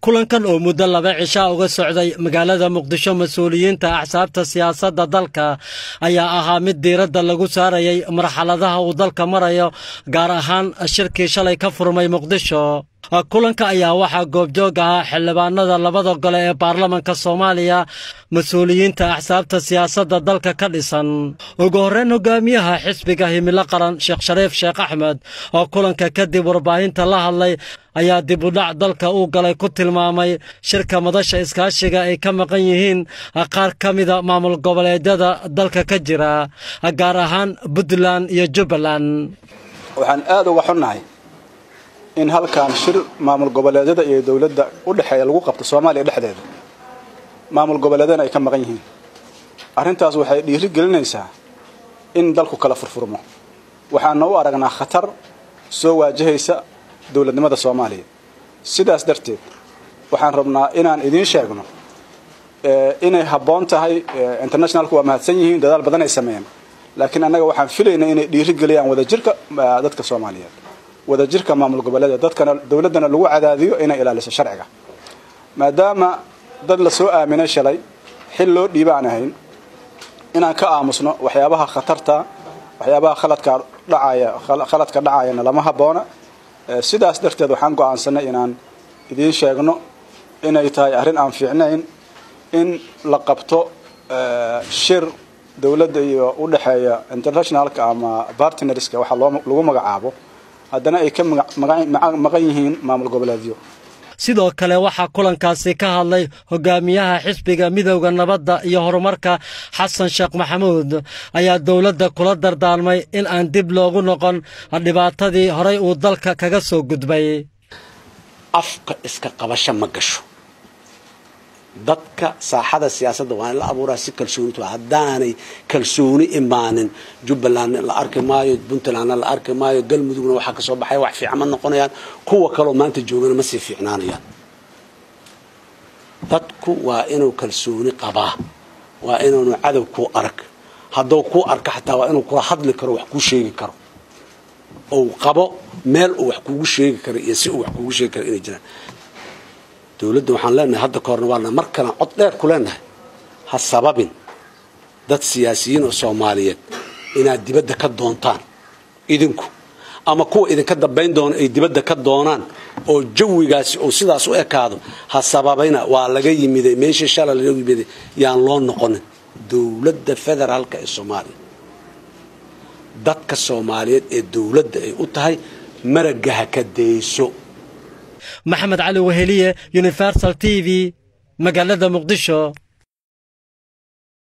kulankan oo muddo laba cishaa uga socday magaalada muqdisho mas-uuliyiinta axsaabta siyaasadda dalka ayaa ahaa mid diiradda lagu saarayay marxaladaha uu dalka marayo gaar ahaan shirkii shalay ka furmay muqdisho kulanka ayaa waxaa goobjoog ahaa xildhibaanada labada gole ee baarlamanka soomaaliya mas-uuliyiinta axsaabta siyaasadda dalka ka dhisan ugu horreyn hogaamiyaha xisbiga himilo qaran sheekh shariif sheekh axmed oo kulanka kadib warbaahinta la hadlay ayaa dib u dhac dalka uu galay ku tilmaamay shirka madasha iskaashiga ay ka maqan yihiin qaar ka mida maamul goboleedyada dalka ka jira gaar ahaan puntland iyo jubbaland waxaan aada uga xunnahay in halkan shir maamul goboleedyada iyo dowladda u dhexeeya lagu qabto soomaaliya dhexdeeda maamul goboleedyana ay ka maqan yihiin arrintaas waxay dhiiri gelinaysaa in dalku kala furfurmo waxaana u aragnaa khatar soo waajahaysa dowladnimada soomaaliya sidaas darteed waxaan rabnaa inaan idiin sheegno inay habboon tahay internationalku waa mahadsan yihiin dadaal badan ay sameeyeen laakiin annaga waxaan filaynaa inay dhiiri geliyaan wadajirka dadka soomaaliyeed wadajirka maamul goboleeda dadkana dowladdana lagu cadaadiyo inay ilaaliso sharciga maadaama dad la soo aaminay shalay xil loo dhiiba aan ahayn inaan ka aamusno waxyaabaha khatarta waxyaabaha khaladka dhacaya khaladka dhacayana lama habboona sidaas darteed waxaan go'aansanay inaan idiin sheegno inay tahay arrin aan fiicnayn in la qabto shir dowladda iyo u dhexeeya internationalka ama bartnerska waxa lagu magacaabo haddana ay ka maqan yihiin maamul goboleedyo sidoo kale waxaa kulankaasi ka hadlay hogaamiyaha xisbiga midowda nabadda iyo horumarka xasan sheekh maxamuud ayaa dowladda kula dardaarmay in aan dib loogu noqon dhibaatadii horay uu dalka kaga soo gudbay afka iska qabasho ma gasho dadka saaxada siyaasadda waa in la abuuraa si kalsoonitu haddaanay kalsooni imaanin jubbalandna la arki maayo puntlandna la arki maayo galmudugna waxaa kasoo baxaya wax fiican ma noqonayaan kuwa kaloo maanta joogana ma sii fiicnaanayaan dadku waa inuu kalsooni qabaa waa inuunu cadow kuu arag hadduu kuu arka xataa waa inuu kula hadli karo wax kuu sheegi karo ou qabo meel uu wax kuugu sheegi karo iyo si uu wax kuugu sheegi karo inay jiraan dowladda waxaan leenahay hadda ka horna waana mar kalan cod dheer ku leenahay ha sababin dad siyaasiyiin oo soomaaliyeed inaad dibadda ka doontaan idinku ama kuwa idinka dambayn doona ay dibadda ka doonaan oo jawigaasi uu sidaas u ekaado ha sababayna waa laga yimiday meeshii shala laga yimiday yaan loo noqonin dowladda federaalka ee soomaaliya dadka soomaaliyeed ee dowladda ay u tahay maragga ha ka dayso maxamed cali weheliye universal t v magaalada muqdisho